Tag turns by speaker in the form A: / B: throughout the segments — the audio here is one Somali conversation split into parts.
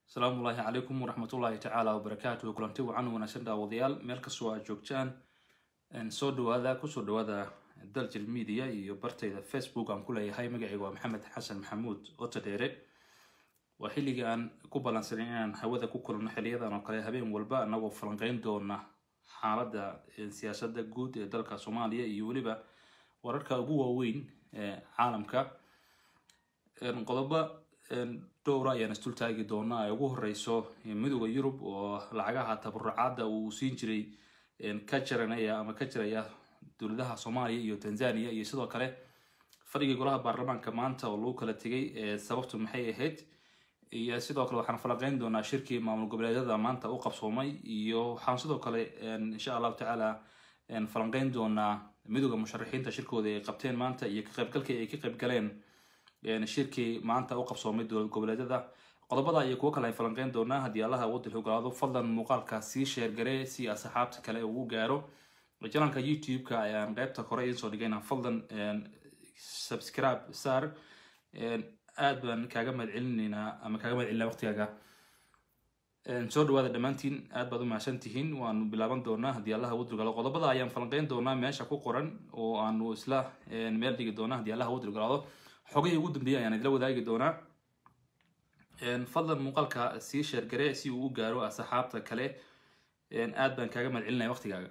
A: asalaamu ullaahi calaykum waraxmatullaahi tacaala wabarakaatuhu kulanti wacan wanaagsan daawadayaal meel kastoo aad joogtaan soo dhawaada kusoo dhawaada daljil media iyo bartayda facebook aan ku leeyahay magacayga waa maxamed xasan maxamuud otodheere waa xilligii aan ku ballansanay inaan hawada ku kulanno xiliyadan oo kale habeen walba anagoo falanqeyn doona xaaladda siyaasadda guud ee dalka soomaaliya iyo weliba wararka ugu waaweyn ee caalamka qodobo dhowra ayaan isdul taagi doonaa ay ugu horeyso midooda yurub oo lacagaha tabarucaadda uu siin jiray ka jaranaya ama ka jiraya dowladaha soomaaliya iyo tanzania iyo sidoo kale fadhigii golaha baarlamaanka maanta oo lagu kala tegay sababtu maxay ahayd iyo sidoo kale waxaan falanqeyn doonaa shirkii maamul goboleedyada maanta u qabsoomay iyo waxaan sidoo kale insha allahu tacaala falanqeyn doonaa midooda musharaxiinta shirkooda ay qabteen maanta iyo ka qaybgalkii ay ka qaybgaleen shirkii maanta u qabsoomay dowlad goboleedyada qodobada iyo kuwo kale ay falanqeyn doonaa haddii allaha waddan ogolaado fadlan muuqaalka sii sheergare si asxaabta kale ugu gaaro janalka youtube-ka ayaan qeybta hore idiin soo dhigayna fadlan subscribe sar aad baan kaaga mahad celinaynaa ama kaaga mahad celinaa waqtigaaga soo dhawaada dhammaantiin aad baad u mahadsan tihiin waanu bilaaban doonaa haddii allaha wadrigalo qodobada ayaan falanqeyn doonaa meesha ku qoran oo aanu isla meel dhigi doonaa haddii allaha wadrigalaado xogihii ugu dambeeyay ayaan idila wadaagi doonaa fadlan muuqaalka sii sheergare si uu u gaaro asxaabta kale aad baan kaaga mahad celinaya waqtigaaga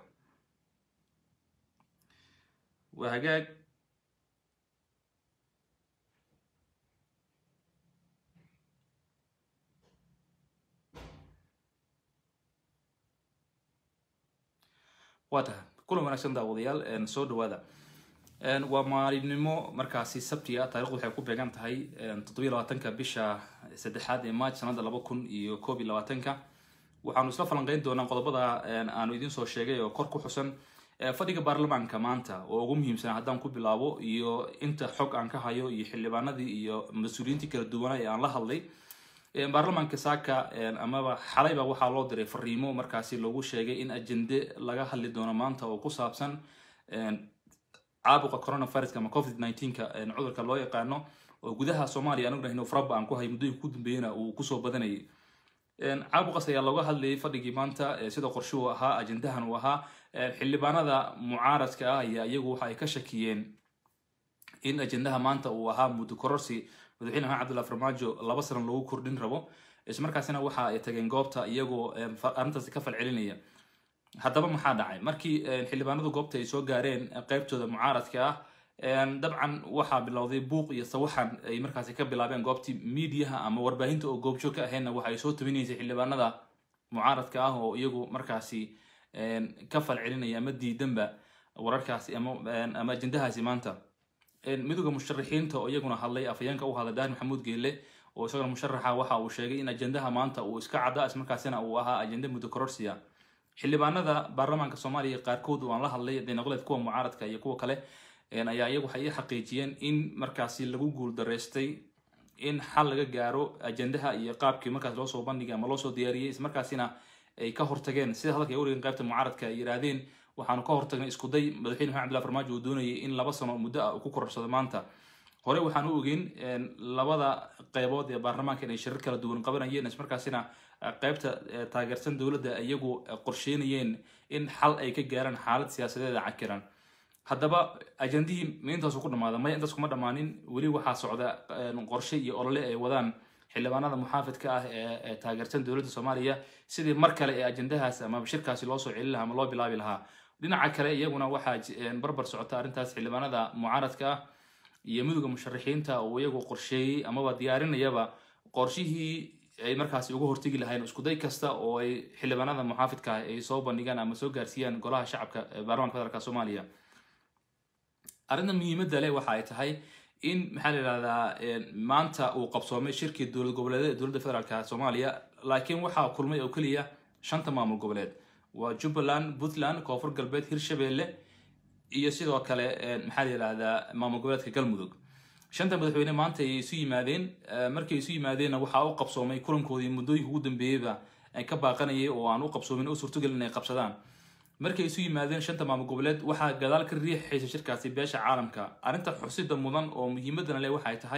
A: waa hagaag waa tahay kulan wanaagsan daawadayaal soo dhawaada waa maalinimo markaasi sabti ah taarikhdu waxay ku beegan tahay toddobiyo labaatanka bisha saddexaad ee march sanada laba kun iyo koob iyo labaatanka waxaanu isla falanqeyn doonaa qodobada aanu idiin soo sheegay oo kor ku xusan fadhiga baarlamaanka maanta oo ugu muhiimsan haddaan ku bilaabo iyo inta xog aan ka hayo iyo xildhibaanadii iyo mas-uuliyiintii kala duwana ee aan la hadlay baarlamaanka saaka amaba xalayba waxaa loo diray fariimo markaasi loogu sheegay in ajende laga hadli doono maanta oo ku saabsan caabuqa coronaviruska ama covid nineteenka cudurka loo yaqaano oo gudaha soomaaliya anagu nahno faraba aan ku hay muddooyinka ku dambeeyana uu kusoo badanayay caabuqaas ayaa looga hadlayay fadhigii maanta sida qorshuhu ahaa ajendahan uu ahaa xildhibaanada mucaaradka ah ayaa iyagu waxa ay ka shakiyeen in ajendaha maanta uu ahaa muddo kororsi madaxweyne maxamed cabdullahi farmaajo laba sano lagu kordhin rabo ismarkaasina waxa ay tageen goobta iyagoo arrintaasi ka falcelinaya haddaba maxaa dhacay markii xildhibaanadu goobta ay soo gaareen qeybtooda mucaaradka ah dabcan waxaa bilowday buuq iyo sawaxan ay markaasi ka bilaabeen goobtii miidiyaha ama warbaahinta oo goobjoog ka ahaydna waxa ay soo tabinaysay xildhibaanada mucaaradka ah oo iyagu markaasi ka falcelinaya ama diidanba wararkaasi ama ajendahaasi maanta midooda musharaxiinta oo iyaguna hadlay afhayeenka u hadlay daahir maxamuud geelle oo isaguna musharaxa waxa uu sheegay in ajendaha maanta uu iska cadda ismarkaasina uu ahaa ajende muddo kororsiya xildhibaanada baarlamaanka soomaaliya qaarkood waan la hadlay denoqoleed kuwa mucaaradka iyo kuwa kale ayaa iyagu waxay ii xaqiijiyeen in markaasi lagu guuldaraystay in xal laga gaaro ajendaha iyo qaabkii markaas loosoo bandhigay ama loosoo diyaariyey ismarkaasina ay ka hortageen sida hadalka ay warigeen qaybta mucaaradka ay yidhaahdeen waxaanu ka hortagnay iskuday madaxweyne maxamed abdullahi farmaajo uu doonayay in laba sano muddo ah uu ku kororsado maanta hore waxaan u ogeyn labada qeybood ee baarlamaanka inay shirar kala duwan qabanayeen ismarkaasina qeybta taageersan dowladda iyagu qorsheynayeen in xal ay ka gaaraan xaalad siyaasadeeda cakiran haddaba ajendihii intaasu ku dhamaada maya intaas kuma dhammaanin weli waxaa socda qorshe iyo olole ay wadaan xildhibaanada muxaafidka ah ee taageersan dowladda soomaaliya sidii mar kale ee ajendahaas ama shirkaasi loosoo celin lahaa ama loo bilaabi lahaa dhinaca kale iyaguna waxaa barbar socota arrintaas xildhibaanada mucaaradka ah iyo midooda musharaxiinta oo iyagu qorsheeyey amaba diyaarinayaba qorshihii ay markaasi uga hortegi lahayn iskuday kasta oo ay xildhibaanada muxaafidka ah ay soo bandhigaan ama soo gaarsiiyaan golaha shacabka baarlamanka federaalk soomaaliya arrinta muhiimadda leh waxa ay tahay in maxaa la yidhahdaa maanta uu qabsoomay shirkii dowlad goboleedyada ee dowladda federaalka soomaaliya laakiin waxaa kulmay oo keliya shanta maamul goboleed waa jubbaland puntland koonfur galbeed hirshabelle iyo sidoo kale maxaa la yidhahdaa maamul goboleedka galmudug shanta madaxweyne maanta ay isu yimaadeen markay isu yimaadeenna waxaa u qabsoomay kulankoodii muddooyinka ugu dambeeyeyba ka baaqanayay oo aan u qabsoomin u suurtogelin inay qabsadaan markay isu yimaadeen shanta maamul goboleed waxaa gadaal ka riixaysa shirkaasi beesha caalamka arrinta xusida mudan oo muhiimadana leh waxay tahay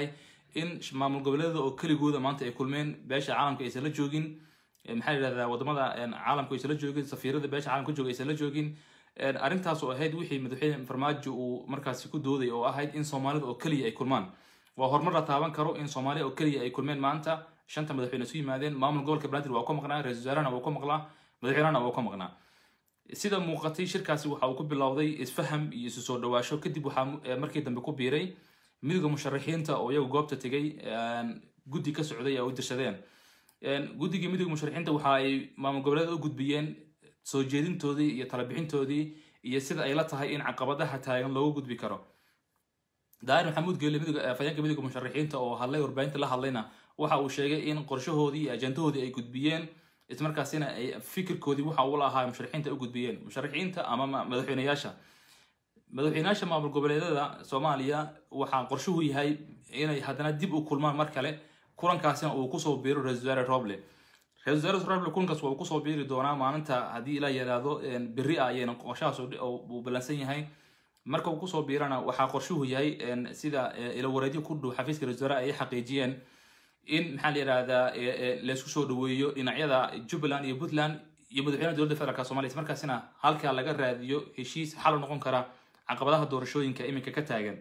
A: in maamul goboleedada oo keligooda maanta ay kulmeen beesha caalamka aysan la joogin maxaa yidhahdaa wadamada caalamka aysan la joogin safiirada beesha caalamka jooga aysan la joogin arrintaas oo ahayd wixii madaxweyne farmaajo uu markaasi ku dooday oo ahayd in soomaalida oo keliya ay kulmaan waa horumar la taaban karo in soomaaliya oo keliya ay kulmeen maanta shanta madaxweyne isu yimaadeen maamul gobolka banaadir waa ka maqnaa ra-isul wasaarahana waa ka maqnaa madaxweynahana waa ka maqnaa sida muuqatay shirkaasi waxa uu ku bilowday isfaham iyo isu soo dhawaasho kadib waxaa markii dambe ku biiray midowda musharaxiinta oo iyagu goobta tegay guddi ka socday ay u dirsadeen guddigii midowda musharaxiinta waxa ay maamul goboleed u gudbiyeen soo jeedintoodii iyo talabixintoodii iyo sida ay la tahay in caqabadaha taagan loogu gudbi karo daahir maxamuud geele afhayeenka midowda musharaxiinta oo hadlay warbaahinta la hadlayna waxa uu sheegay in qorshahoodii iyo ajandahoodii ay gudbiyeen ismarkaasina ay fikirkoodii waxa uu lahaa musharaxiinta u gudbiyeen musharaxiinta ama madaxweyneyaasha madaxweyneyaasha maamul goboleedyada soomaaliya waxaa qorshuhu yahay inay haddana dib u kulmaan mar kale kulankaasina uu kusoo biiro ra-isul wasaare roble ra-isul wasaare roble kulankaas waa uu kusoo biiri doonaa maalinta haddii ilaa yaraado berri ah ayayna qorshahaas uu ballansan yahay marka uu kusoo biirana waxaa qorshuhu yahay sida ilawareedyo ku dhow xafiiska ra-isul wasaare ay xaqiijiyeen in maxaa la yidhahdaa laysku soo dhaweeyo dhinacyada jubbaland iyo puntland iyo madaxweynaha dowladda federaalk somalia markaasina halkaa laga raadiyo heshiis xal u noqon kara caqabadaha doorashooyinka iminka ka taagan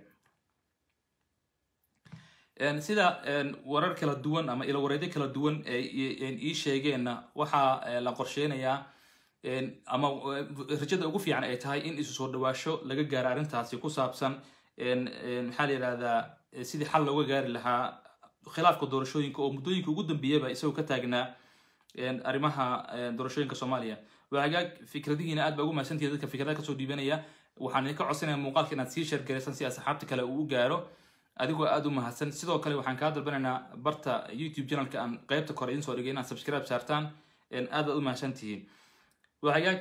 A: sida warar kala duwan ama ilawareedyo kala duwan ii sheegeenna waxaa la qorsheynayaa ama rajada ugu fiican ay tahay in isu soo dhawaasho laga gaaro arrintaasi ku saabsan maxaa la yidhahdaa sidii xal looga gaari lahaa khilaafka doorashooyinka oo muddooyinka ugu dambeeyaba isagoo ka taagnaa arrimaha doorashooyinka soomaaliya waa hagaag fikradihiina aad baa ugu mahadsantihi dadka fikradaha kasoo dhiibanaya waxaan idinka codsanaya muuqaalka inaad sii sheergaraysan si asxaabta kale uu u gaaro adigoo aada u mahadsan sidoo kale waxaan kaa dalbanaynaa barta youtube channelka aan qeybta kore idin soo dhigay inaad subscribe saartaan aad baad u mahadsan tihiin waa hagaag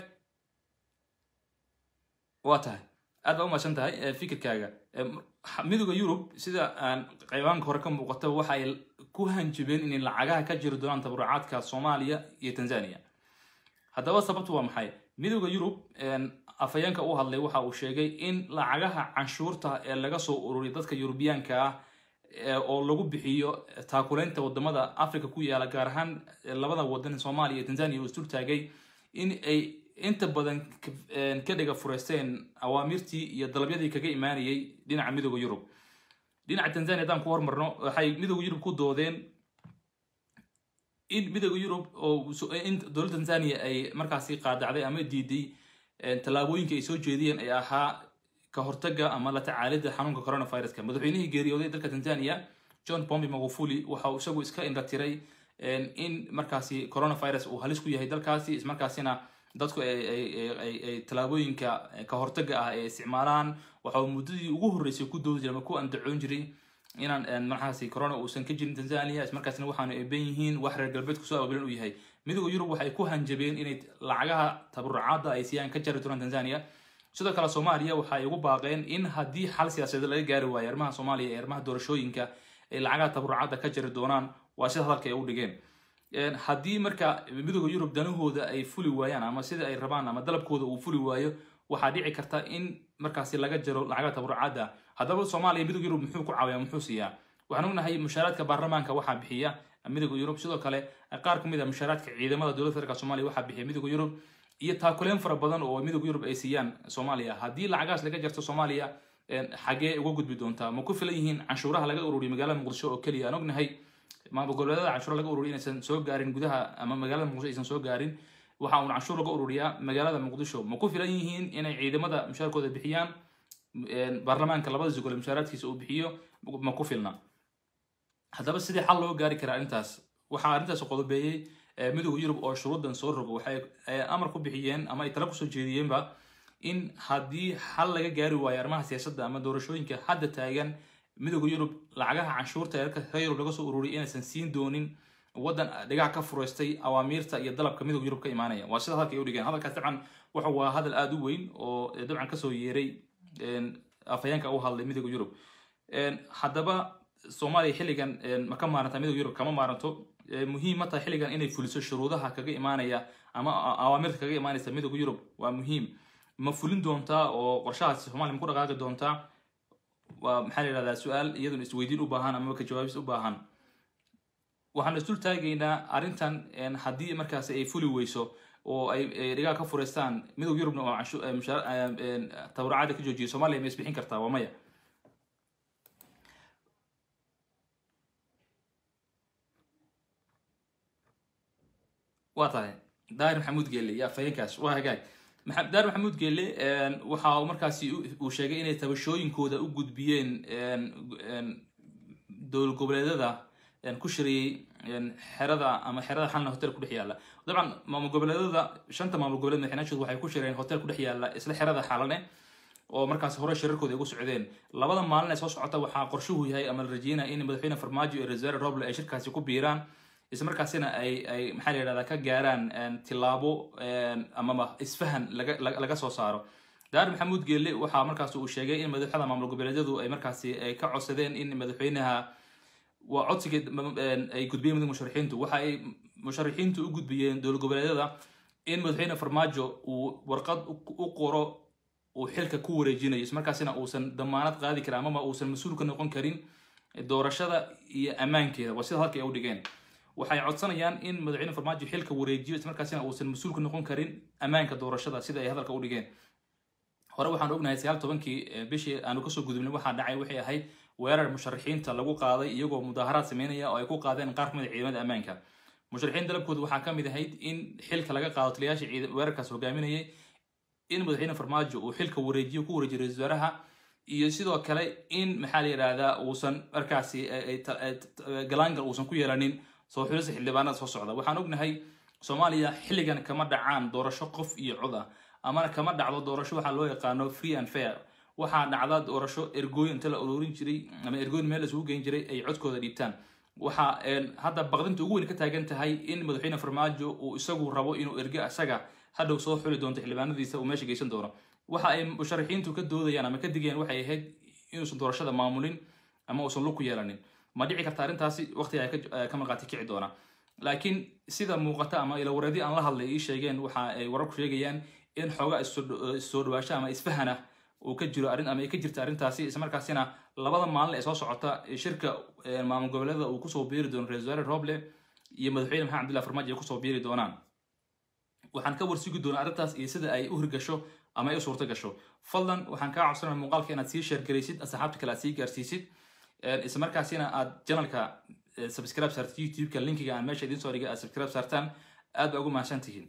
A: waa tahay aad baa u mahadsan tahay fikirkaaga midooda yurub sida aan qaybaanka hore ka muuqata waxa ay ku hanjibeen inay lacagaha ka jiri doonaan tabarucaadka soomaaliya iyo tanzania haddaba sababtu waa maxay midooda yurub afhayeenka u hadlay waxa uu sheegay in lacagaha canshuurta ee laga soo ururiya dadka yurubiyaanka ah oo lagu bixiyo taakuleynta wadamada africa ku yaala gaar ahaan labada wadan soomaaliya iyo tanzania uu isdul taagay in ay inta badan ka dhiga fureysteen awaamirtii iyo dalabyadii kaga imaanayay dhinaca midooda yurub dhinaca tanzania haddaan ku hormarno waxay midooda yurub ku doodeen in midooda yurub oo in dowladda tanzania ay markaasi qaadacday ama diiday tallaabooyinka ay soo jeediyeen ay ahaa ka hortaga ama la tacaalida xanuunka coronaviruska madaxweynihii geeriyooday dalka tanzania john pombe magufuli waxa uu isagu iska indhatiray in markaasi coronavirus uu halis ku yahay dalkaasi ismarkaasina dadku ay tallaabooyinka ka hortaga ah ay isticmaalaan waxa uu muddadii ugu horreysay ku doodi jiray ama ku andacoon jiray inaan markaasi corona uusan ka jirin tanzania ismarkaasina waxaanu eeban yihiin wax reer galbeedku soo ababilan uu yahay midooda yurub waxay ku hanjabeen inay lacagaha tabarucaadda ay siiyaan ka jari doonaan tanzania sidoo kale soomaaliya waxay ugu baaqeen in haddii xal siyaasadeed laga gaari waayo arrimaha soomaaliya ee arrimaha doorashooyinka ay lacagaha tabarucaadda ka jari doonaan waa sida hadalka ay u dhigeen haddii marka midooda yurub danahooda ay fuli waayaan ama sida ay rabaan ama dalabkooda uu fuli waayo waxaa dhici karta in markaasi laga jaro lacagaha tabarucaadda haddaba soomaaliya midooda yurub muxuu ku caawiyaa muxuu siiyaa waxaan ognahay mushaaraadka baarlamaanka waxaa bixiya midooda yurub sidoo kale qaar ka mid a mushaaraadka ciidamada dowladda federaalk somalia waxaa bixiya midooda yurub iyo taakuleen fara badan oo midooda yurub ay siiyaan soomaaliya haddii lacagahaas laga jarto soomaaliya xagee uga gudbi doontaa ma ku filan yihiin canshuuraha laga ururiya magaalada muqdisho oo keliya aan ognahay maamul goboleedada canshuura laga ururiya inaysan soo gaarin gudaha ama magaalada muqdisho aysan soo gaarin waxa uun canshuur laga ururiyaa magaalada muqdisho ma ku filan yihiin inay ciidamada mushaarkooda bixiyaan baarlamaanka labada gole mushaaraadkiisa uu bixiyo ma ku filna haddaba sidii xal loo gaari karaa arrintaas waxaa arrintaas qodobeeyey midooda yurub oo shuruuddan soo rogo waxay amar ku bixiyeen ama ay tala kusoo jeediyeenba in haddii xal laga gaari waayo arrimaha siyaasadda ama doorashooyinka hadda taagan midooda yurub lacagaha canshuurta ee reer yurub laga soo ururiyay inaysan siin doonin waddan dhigac ka fureystay awaamiirta iyo dalabka midooda yurub ka imaanaya waa sida hadalka ay u dhigeen hadalkaas dabcan waxa waa hadal aada u weyn oo dabcan kasoo yeeray afhayeenka u hadlay midooda yurub haddaba soomaaliya xilligan ma ka maaranta midooda yurub kama maaranto muhiim ma tahay xilligan inay fuliso shuruudaha kaga imaanaya ama awaamirta kaga imaanaysa midooda yurub waa muhiim ma fulin doontaa oo qorshahaasi soomaaliya ma ku dhaqaaqi doontaa waa maxaa la yidhahdaa su-aal iyaduna isweydiin u baahan ama ka jawaabis u baahan waxaan isdul taagaynaa arrintan haddii markaas ay fuli weyso oo ay dhigaa ka fureystaan midowga yurubna oo tabarucaada ka joojiya soomaaliya ma isbixin kartaa waa maya waa tahay daahir maxamuud geelle yaa faheenkaas waa hagaag daahir maxamuud geelle waxa uu markaasi uu sheegay inay tabashooyinkooda u gudbiyeen dowlad goboleedyada ku shiriyey xerada ama xerada xalna hotel ku dhex yaalla dabcan maamul goboleedyada shanta maamul goboleed madaxweynaashooda waxay ku shireen hotel ku dhex yaalla isla xerada xalane oo markaas hore shirarkooda ugu socdeen labada maalin ee soo socota waxaa qorshuhu yahay ama la rajeynaya in madaxweyne farmaajo iyo reserve roble ay shirkaasi ku biiraan isla markaasina ay ay maxaa la yidhahdaa ka gaaraan tilaabo amaba isfahan laga laga soo saaro daar maxamuud geelle waxaa markaas uu sheegay in madaxda maamul goboleedyadu ay markaasi ay ka codsadeen in madaxweynaha waa codsiga ay gudbiyeen mid musharixiintu waxa ay musharixiintu u gudbiyeen dowlad goboleedyada in madaxweyne farmaajo uu warqad u qoro uu xilka ku wareejinayo ismarkaasina uusan damaanad qaadi karin amaba uusan mas-uul ka noqon karin doorashada iyo ammaankeeda waa sida halka ay u dhigeen waxay codsanayaan in madaxweyne farmaajo xilka wareejiyo ismarkaasina uusan mas-uul ka noqon karin ammaanka doorashada sida ay hadalka u dhigeen hore waxaan ognahay sagaal tobankii bishii aanu kasoo gudubnay waxaa dhacay waxay ahayd weerar musharixiinta lagu qaaday iyagoo mudaaharaad sameynaya oo ay ku qaadeen qaar kamid a ciidamada ammaanka musharixiin dalabkooda waxaa ka mid ahayd in xilka laga qaado taliyaasha weerarkaas hogaaminayay in madaxweyne farmaajo uu xilka wareejiyo ku wareejiyo ra-isul wasaaraha iyo sidoo kale in maxaa la yidhaahdaa uusan markaasi galaangal uusan ku yeelanin soo xulisa xildhibaanada soo socda waxaan ognahay soomaaliya xilligan kama dhacaan doorasho qof iyo cod ah amana kama dhacdo doorasho waxaa loo yaqaano free and fair waxaa dhacda doorasho ergooyin inta la ururin jiray ama ergooyin meel isugu geyn jiray ay codkooda dhiibtaan waxa hadda baqdinta ugu weyn ka taagan tahay in madaxweyne farmaajo uu isagu rabo inuu erge isaga hadhow soo xuli doonto xildhibaanadiisa uu meesha geysan doono waxa ay musharixiintu ka doodayaan ama ka digayaan waxay ahayd inuusan doorashada maamulin ama uusan lug ku yeelanin ma dhici karta arrintaasi waqtiga ay ka marqaati kici doona laakiin sida muuqata ama ilawareedii aan la hadlay ii sheegeen waxa ay wararku sheegayaan in xooga issoo dhawaasho ama isfahana uu ka jiro arrin ama ay ka jirta arrintaasi islamarkaasina labada maalin ee soo socota shirka maamul goboleeda uu kusoo biiri doono ra-isul wasaare roble iyo madaxweyne maxamed abdullah farmaajo ay kusoo biiri doonaan waxaan ka warsugi doonaa arrintaas iyo sida ay u hirgasho ama ay u suurto gasho fadlan waxaan kaa codsanaya muuqaalka inaad sii sheergaraysid asxaabta kale aad sii gaarsiisid isla markaasina aad janalka subscribe saartid youtube-ka linkiga aan meesha idiin soo dhigay aad subscribe saartaan aad baa ugu mahadsan tihiin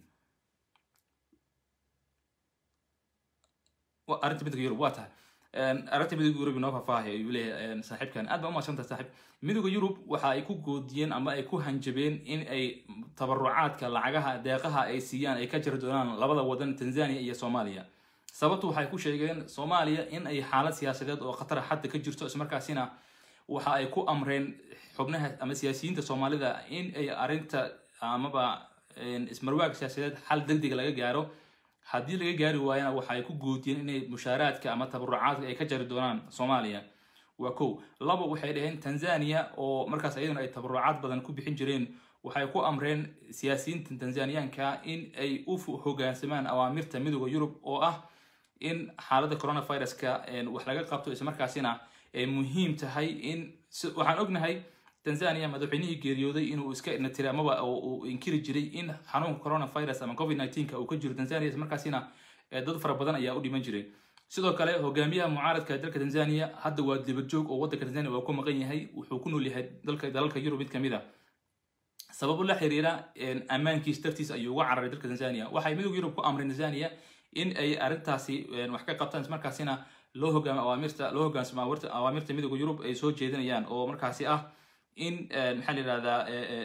A: arrinta midowga yurub waa tahay arrinta midowga yurub inoo faahfaahaya ayuu leeyahay saaxiibkan aad baa umaadsantaha saaxiib midowga yurub waxa ay ku goodiyeen ama ay ku hanjabeen in ay tabarucaadka lacagaha deeqaha ay siiyaan ay ka jiri doonaan labada wadan tanzania iyo soomaaliya sababtu waxay ku sheegeen soomaaliya in ay xaalad siyaasadeed oo khatara xadda ka jirto ismarkaasina waxa ay ku amreen xubnaha ama siyaasiyiinta soomaalida in ay arrinta amaba ismarwaag siyaasadeed xal degdega laga gaaro haddii laga gaari waayana waxa ay ku goodiyeen inay mushaaraadka ama tabarucaadka ay ka jari doonaan soomaaliya waa kow labo waxay dhaheen tanzania oo markaas iyaduna ay tabarucaad badan ku bixin jireen waxay ku amreen siyaasiyiinta tanzaniyaanka in ay u hogaansamaan awaamirta midooda yurub oo ah in xaaladda coronaviruska wax laga qabto islamarkaasina ay muhiim tahay in waxaan ognahay tanzania madaxweynihii geeriyooday inuu iska inatiri amaba uu inkiri jiray in xanuunka coronavirus ama covid 19 uu ka jiro tanzania markaasina dad fara badan ayaa u dhiman jiray sidoo kale hogaamiyaha mucaaradka dalka tanzania hadda waa dibadjoog oo waddanka tanzania waa ku maqan yahay wuxuu ku nool yahay dalka dalalka yurub mid kamid a sababo la xiriira ammaankiis dartiis ayuu uga cararay dalka tanzania waxay midowga yurub ku amreen tanzania in ay arrintaasi wax ka qabtaan ismarkaasina loo hogaamo awaamirta loo hogaansamo awaamirta midowga yurub ay soo jeedinayaan oo markaasi ah in maxaa la yidhahdaa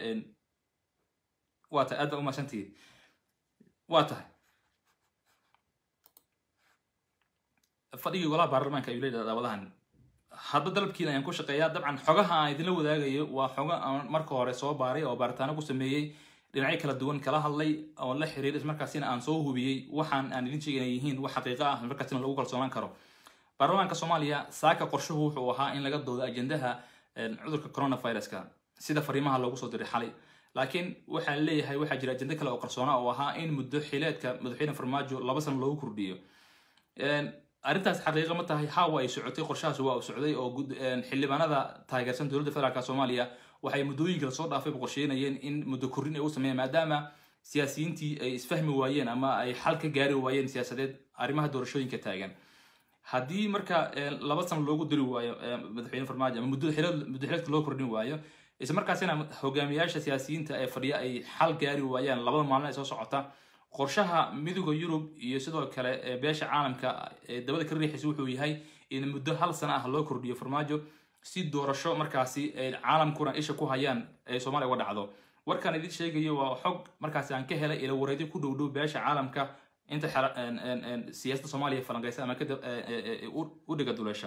A: waa tahay aad baa umahadsantihiin waa tahay fadhigii golaha baarlamaanka ayuu leeyahay daawadahan hadba dalabkiina ayaan ku shaqeeyaa dabcan xogaha aan idinla wadaagayo waa xogo aan marka hore soo baaray oo baaritaano ku sameeyey dhinacyo kala duwan kala hadlay oo la xiriir ismarkaasina aan soo hubiyey waxaan aan idin sheegay inay yihiin wax xaqiiqo ah markaasina lagu kalsoonaan karo baarlamaanka soomaaliya saaka qorshuhu wuxuu ahaa in laga doodo ajendaha cudurka coronaviruska sida fariimaha loogu soo diray xalay laakiin waxaa leeyahay waxaa jira ajendo kale oo qarsoona oo ahaa in muddo xileedka madaxweyne farmaajo laba sano loogu kordhiyo arrintaas xaqiiqa ma tahay hawa ay socotay qorshahaas waa u socday oo xildhibaanada taageersan dowladda federaalk soomaaliya waxay muddooyinka lasoo dhaafayba qorsheynayeen in muddo korrin ay u sameeyaan maadaama siyaasiyiintii ay isfahmi waayeen ama ay xal ka gaari waayeen siyaasadeed arrimaha doorashooyinka taagan haddii marka laba sano loogu diri waayo madaxweyne farmaajo ama muddoxileedka loo kordhin waayo isla markaasina hogaamiyaasha siyaasiyiinta ee fadhiya ay xal gaari waayaan labada maalin ay soo socota qorshaha midooda yurub iyo sidoo kale beesha caalamka ee dabada ka riixaysa wuxuu yahay in muddo hal sano ah loo kordhiyo farmaajo si doorasho markaasi ay caalamkuna isha ku hayaan ee soomaaliya uga dhacdo warkaan idin sheegayo waa xog markaasi aan ka helay ila wareedyo ku dhow dhow beesha caalamka inta siyaasadda soomaaliya falanqeysa ama u dhiga duleesha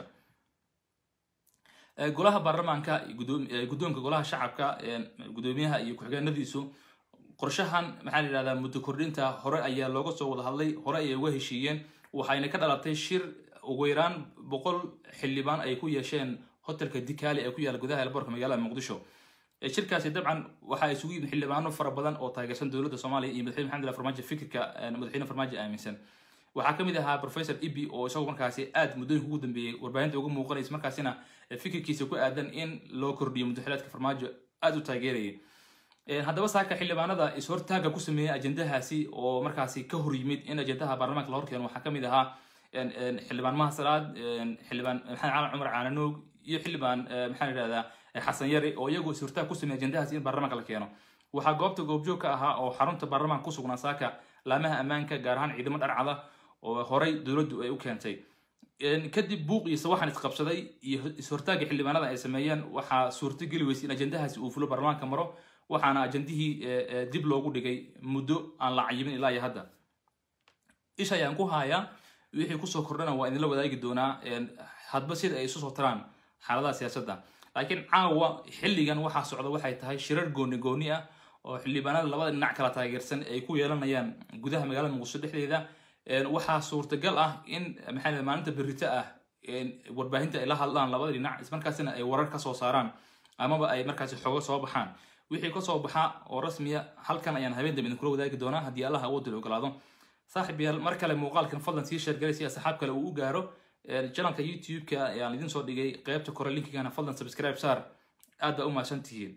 A: golaha baarlamaanka guddoonka golaha shacabka guddoomiyaha iyo ku-xigeenadiisu qorshahan maxaa la yidhahdaa muddo kordhinta hore ayaa looga soo wada hadlay hore ayay uga heshiiyeen waxayna ka dhalatay shir ugu yaraan boqol xildhibaan ay ku yeesheen hotelka dikali ee ku yaala gudaha elboorka magaalada muqdisho shirkaasi dabcan waxaa isugu yimid xildhibaano fara badan oo taageersan dowladda soomaaliya iyo madaxweyne maxamed allah farmaajo fikirka madaxweyne farmaajo aaminsan waxaa ka mid ahaa professor ibi oo isagu markaasi aad muddooyinka ugu dambeeyey warbaahinta uga muuqanaysa markaasina fikirkiisa ku aadan in loo kordhiyo muddaxileedka farmaajo aad u taageerayay haddaba saaka xildhibaanada is-hortaaga ku sameeyey ajendahaasi oo markaasi ka hor yimid in ajendaha baarlamaanka la horkeeno waxaa ka mid ahaa xildhibaan maha salaad xildhibaan maxamed caalan cumar caananoog iyo xildhibaan maxaa yidhahdaa xasan yari oo iyagu is-hortaag ku sameeyey ajendahaasi in baarlamaanka la keeno waxaa goobta goobjoog ka ahaa oo xarunta baarlamaanka ku sugnaa saaka laamaha ammaanka gaar ahaan ciidamo dharcada oo horey dowladdu ay u keentay kadib buuq iyo sawaxan isqabsaday iyo is-hortaagga xildhibaanada ay sameeyeen waxaa suurtogeli weysay in ajendahaasi uu fulo baarlamaanka maro waxaana ajendihii dib loogu dhigay muddo aan la cayimin ilaa iyo hadda ish ayaan ku hayaa wixii kusoo kordhana waa idinla wadaagi doonaa hadba sida ay isu soo taraan xaaladaha siyaasadda laakiin caawa xilligan waxaa socda waxay tahay shirar gooni gooni ah oo xildhibaanada labada dhinac kala taageersan ay ku yeelanayaan gudaha magaalada muqdisho dhexdeeda waxaa suurtagal ah in maxaa maalinta berito ah warbaahinta ay la hadlaan labada dhinac ismarkaasina ay warar ka soo saaraan amaba ay markaasi xogo soo baxaan wixii kasoo baxa oo rasmiya halkan ayaan habeen dambe idinkula wadaagi doonaa haddii allaha awoodda la ogolaado saaxib yaal mar kale muuqaalkan fadlan sii sheergalay si asxaab kale uu u gaaro janalka youtube-ka ayaan idin soo dhigay qeybta kore linkigana fadlan subscribe saar aad baa u mahadsan tihiin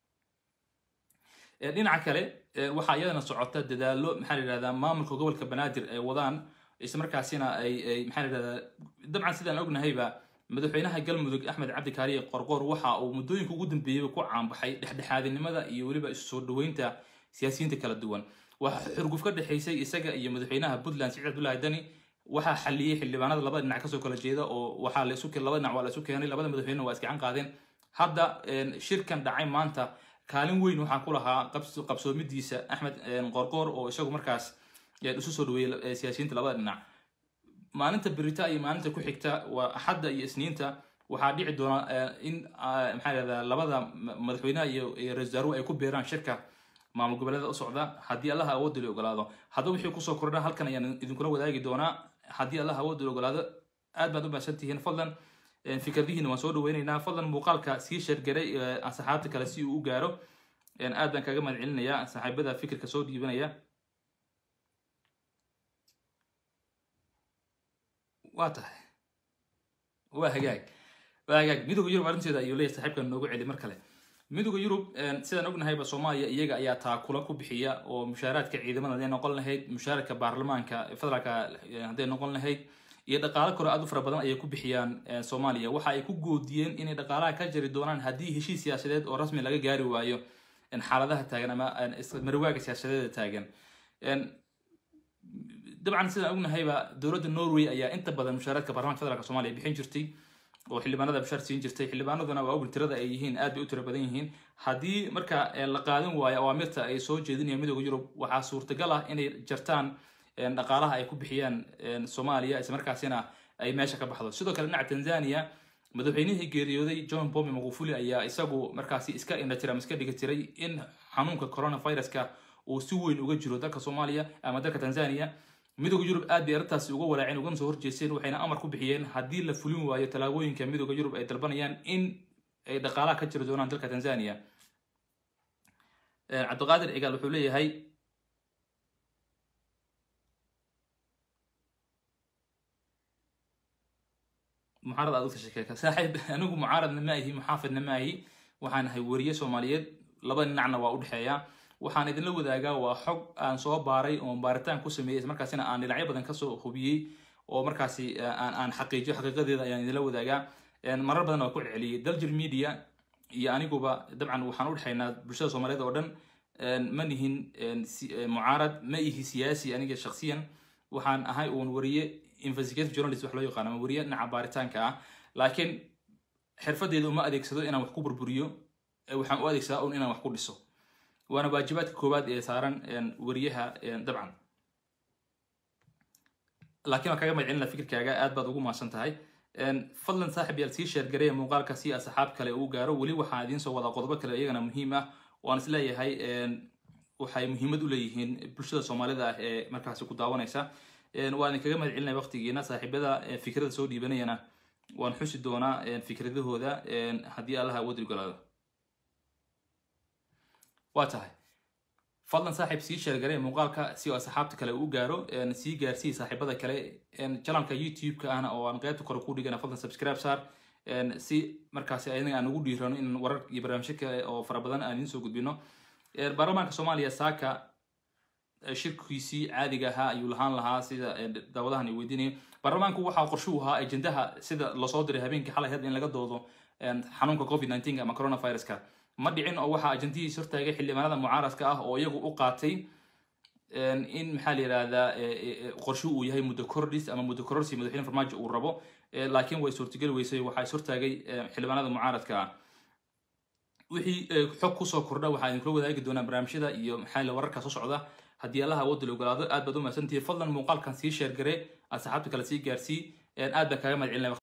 A: dhinaca kale waxaa iyadana socota dadaalo maxaa la yidhahdaa maamulka gobolka banaadir ay wadaan islamarkaasina ay ay maxaa la yidhahdaa dabcan sidaan ognahayba madaxweynaha galmudug axmed cabdi kaariye qorqoor waxa uu muddooyinka ugu dambeeyeyba ku caanbaxay dhexdhexaadinimada iyo weliba isu soo dhaweynta siyaasiyiinta kala duwan waxaa xurguf ka dhexaysay isaga iyo madaxweynaha puntland siciid abdullahi dani waxaa xaliyey xildhibaanada labada dhinac kasoo kala jeeda oo waxaa la isu labada dhinac waa la isu keenay labada madaxweyne waa isgacan qaadeen hadda shirkan dhacay maanta kaalin weyn waxaa ku lahaa qabsoomidiisa axmed qorqoor oo isagu markaas isu soo dhaweeyey siyaasiyiinta labada dhinac maalinta berita iyo maalinta ku xigta waa axadda iyo isniinta waxaa dhici doona in maxaa yahdaa labada madaxweynaha iyo ra-isul wasaaruhu ay ku beeraan shirka maamul goboleeda u socda haddii allaha awoodda la ogolaado haddaba wixii kusoo kordha halkan ayaan idinkula wadaagi doonaa haddii allaha awoodda la ogolaado aad baad u mahadsan tihiin fadlan fikradihiina waan soo dhaweynaynaa fadlan muuqaalka sii sheergaray asxaabta kale si uu u gaaro aad baan kaga mahad celinayaa saaxiibada fikirka soo dhiibanaya waa tahay waa hagaag waa hagaag midooda yurub arrinteeda ayuu leeyahay saaxiibkan noogu celi mar kale midooda yurub sidaan ognahayba soomaaliya iyaga ayaa taakula ku bixiya oo mushaaraadka ciidamada hadday noqon lahayd mushaaradka baarlamaanka federaalka hadday noqon lahayd iyo dhaqaalo kale aad u fara badan ayay ku bixiyaan soomaaliya waxa ay ku goodiyeen inay dhaqaalaha ka jari doonaan haddii heshiis siyaasadeed oo rasmi laga gaari waayo xaaladaha taagan ama marwaaga siyaasadeeda taagan dabcan sidaan ognahayba dowladda norway ayaa inta badan mushaaraadka baarlamanka federaalk somalia bixin jirtay oo xildhibaanada mushaar siin jirtay xildhibaanaduna waa ogin tirada ay yihiin aad bay u tiro badan yihiin haddii marka la qaadan waayo awaamirta ay soo jeedinayaan midooda yurub waxaa suurtagal ah inay jartaan dhaqaalaha ay ku bixiyaan soomaaliya islamarkaasina ay meesha ka baxdo sidoo kale dhinaca tanzania madaxweynihii geeriyooday john pombe magufuli ayaa isagu markaasi iska indhatira ama iska dhigi tiray in xanuunka coronaviruska uu si weyn uga jiro dalka soomaaliya ama dalka tanzania midooda yurub aad bay arrintaasi uga walaaceen ugana soo horjeesteen waxayna amar ku bixiyeen haddii la fulin waayo tallaabooyinka midooda yurub ay dalbanayaan in ay dhaqaalaha ka jiri doonaan dalka tanzania cabdiqaadir cigaal wuxuu leeyahay mucaarad aad u tashakeeka saaxiib anigu mucaaradna ma ahi muxaafidna ma ahi waxaan ahay weriye soomaaliyeed laba dhinacna waa u dhexeeya waxaan idinla wadaagaa waa xog aan soo baaray oo baaritaan ku sameeyey ismarkaasina aan dhinacyo badan kasoo hubiyey oo markaasi aan aan xaqiijiyo xaqiiqadeeda ayaan idinla wadaagaa marar badan waa ku celceliyey daljir media iyo aniguba dabcan waxaan u dhexaynaa bulshada soomaaliyeed oo dhan ma nihin mucaarad ma ihi siyaasi aniga shaksiyan waxaan ahay uun weriye investigative journalist wax loo yaqaano ama weriye dhinaca baaritaanka ah laakiin xirfadeeda uma adeegsado inaan wax ku burburiyo waxaan u adeegsadaa un inaan wax ku dhiso waana waajibaadka koowaad ee saaran weriyaha dabcan laakiin waan kaga magcelina fikirkaaga aad baad ugu mahadsan tahay fadlan saaxib yaal sii sheergareya muuqaalka si asxaab kale uu gaaro weli waxaan idiin soo wadaa qodobo kale iyagana muhiim ah waan isleeyahay waxay muhiimad u leeyihiin bulshada soomaalida ah ee markaasi ku daawanaysa waan idinkaga mahad celinaya waqtigiina saaxiibada fikrada soo dhiibanayana waan xusi doonaa fikradahooda haddii allaha awood ogolaado waa tahay fadlan saaxiib sii sheergaree muuqaalka si oo asxaabta kale uu gaaro sii gaarsii saaxiibada kale janalka youtube-ka ahna oo aan qaybta kore ku dhigana fadlan subscribe saar si markaasi ayaga aan ugu dhiirano in warar iyo barnaamijyo kale oo fara badan aan idiin soo gudbino baarlamaanka soomaaliya saaka shirkiisii caadiga ahaa ayuu lahaan lahaa sida daawadahan ay weydiinayo baarlamaanku waxaa qorshuhu ahaa ajendaha sida lasoo diray habeenkii xalay had in laga doodo xanuunka covid 19 ama coronaviruska ma dhicin oo waxaa ajendihiis hortaagay xildhibaanada mucaaradka ah oo iyagu u qaatay in maxaa la yidhahdaa qorshu uu yahay muddo kordhis ama muddo kororsi madaxweyne farmaajo uu rabo laakiin way suurtageli weysay waxaa is hortaagay xildhibaanada mucaaradka ah wixii xog kusoo kordha waxaa idinkula wadaagi doonaa barnaamijyada iyo maxaa la wararka soo socda haddii allaha awoodda la ogolaado aad baad u mahadsantihi fadlan muuqaalkan sii sheergare asxaabta kale sii gaarsii aad baan kaaga mahad celinaya